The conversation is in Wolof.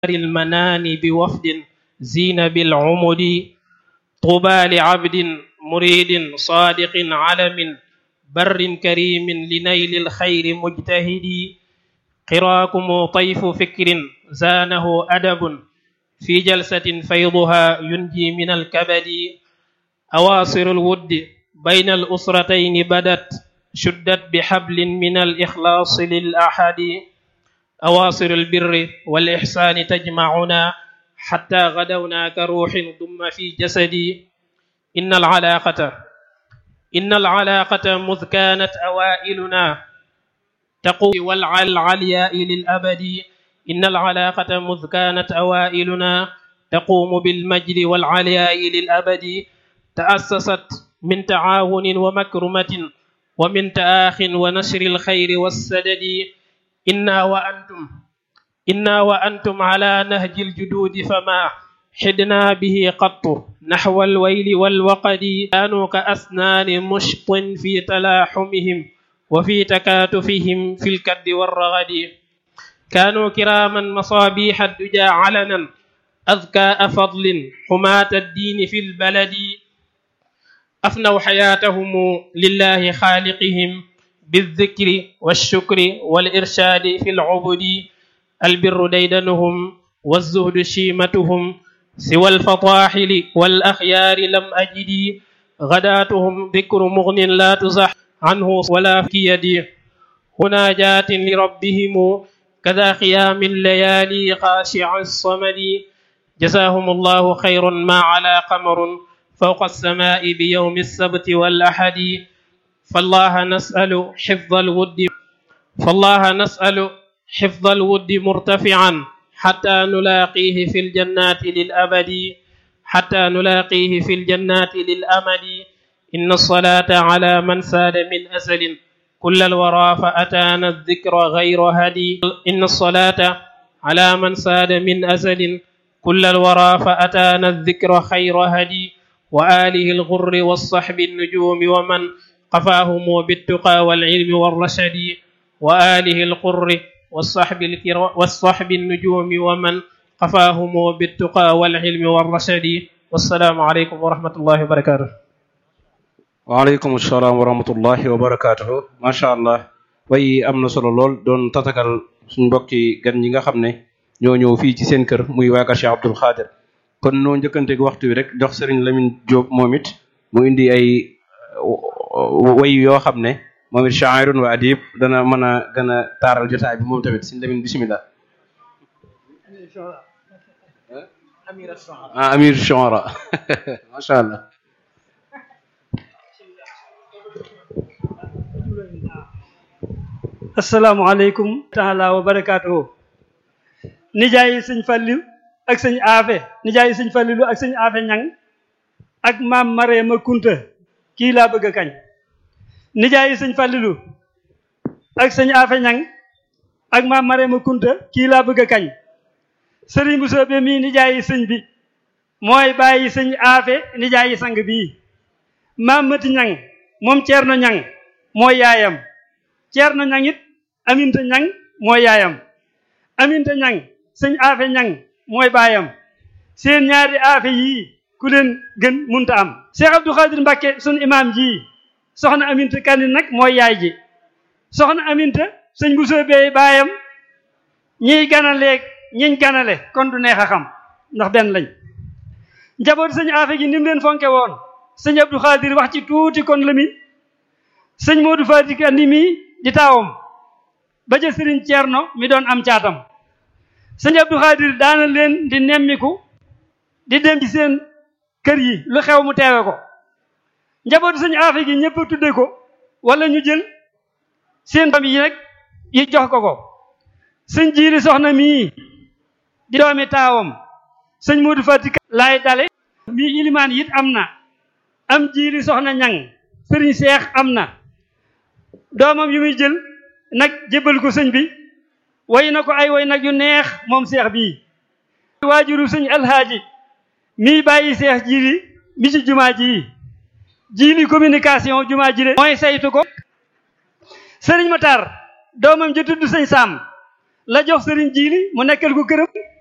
المنان بوفد زين بالعمد طوبى لعبد مريد صادق علم بر كريم لنيل الخير مجتهد قراكم طيف فكر زانه أدب في جلسة فيضها ينجي من الكبد أواصر الود بين الأسرتين بدت شدت بحبل من الإخلاص للأحد أواصر البر والإحسان تجمعنا حتى غدونا كروح ضم في جسدي إن العلاقة إن العلاقة مذ كانت أوائلنا تقوي والعلياء للأبد إن العلاقة مذ كانت أوائلنا تقوم بالمجد والعلياء للأبد تأسست من تعاون ومكرمة ومن تآخ ونشر الخير والسدد إنا وأنتم إنا وأنتم على نهج الجدود فما حدنا به قط نحو الويل والوقد كانوا كأسنان مشط في تلاحمهم وفي تكاتفهم في الكد والرغد كانوا كراما مصابيح الدجى علنا أذكاء فضل حماة الدين في البلد أفنوا حياتهم لله خالقهم بالذكر والشكر والإرشاد في العبد البر ديدنهم والزهد شيمتهم سوى الفطاحل والأخيار لم أجد غداتهم ذكر مغن لا تزح عنه ولا في يدي هناجات لربهم كذا قيام الليالي خاشع الصمد جزاهم الله خير ما على قمر فوق السماء بيوم السبت والأحد فالله نسأل حفظ الود فالله نسأل حفظ الود مرتفعا حتى نلاقيه في الجنات للأبد حتى نلاقيه في الجنات للأمد إن الصلاة على من ساد من أزل كل الورى فأتانا الذكر غير هدي إن الصلاة على من ساد من أزل كل الورى فأتانا الذكر خير هدي وآله الغر والصحب النجوم ومن قفاهم بالتقى والعلم والرشد وآله القر والصحب الكرا والصحب النجوم ومن قفاهم بالتقى والعلم والرشد والسلام عليكم ورحمة الله وبركاته waaleykum salaam wa rahmatullahi wa barakatuhu macha allah way am na solo lool doon tatagal suñ mbokki gan ñi nga xam ne ñoo ñëw fii ci seen kër muy waa kër Cheikh Abdoul Khadir kon noo njëkkanteeg waxtu wi rek jox Serigne Lamine Diop moom it mu indi ay way yoo xam ne moom it sha'irun wa adib dana mën a gën a taaral jotaay bi moom tamit Serigne Lamine bismillah ah amir shu'ara macha allah asalaamaaleykum taala wa barakaatuhu nijaay yi sëñ Fallu ak sëñ aafe nijaay yi sëñ Fallilu ak sëñ aafe ñang ak maam Mareema Kunta kii laa bëgg a kañ nijaay yi sëñ Fallilu ak sëñ aafe ñang ak maam Mareema Kunta kii laa bëgg a kañ sëriñ bu soobe mii nijaay yi sëñ bi mooy bàyyi sëñ aafe nijaay yi sang bii maam mati ñang moom ceerno ñang mooy yaayam ceerno ñang it aminta ñang mooy yaayam aminta ñang sëñ aafe ñang mooy baayam seen ñaari aafe yii ku leen gën munta am Cheikh Abdou Khadir Mbacke sun imaam ji soxna aminta kandi nag mooy yaay ji soxna aminta sëñ bu soobee baayam ñiy ganaleeg ñiñ ganale kon du neex a xam ndax benn lañ njaboot sëñ aafe gi ni mu leen fonke woon sëñ Abdou Khadir wax ci tuuti kon la mi sëñ Modou Fati kandi mi di taawam ba ja sëriñ Ceerno mi doon am caatam sëñ Abdou Khadir daana leen di nemmiku di dem ci seen kër yi lu xew mu teewe ko njabootu sëñ aafe gi ñëpp tudde ko wala ñu jël seen famille yi nag yi jox ko ko sëñ jiiri soxna mii di doomi taawam sëñ Modou Fati laay dale mii ilimaan it am na am jiiri soxna ñang sëriñ seex am na doomam yu muy jël nag jébbal ko sëñ bi way na ko ay way nag yu neex moom seex bii waajuru sëñ alhaaji mii bàyyi seex jiili mi ci jumaa ji jiili communication jumaa ji le mooy saytu ko sëriñ Matar doomam ji tudd sëñ Saam la jox sëriñ jiili mu nekkal ko këram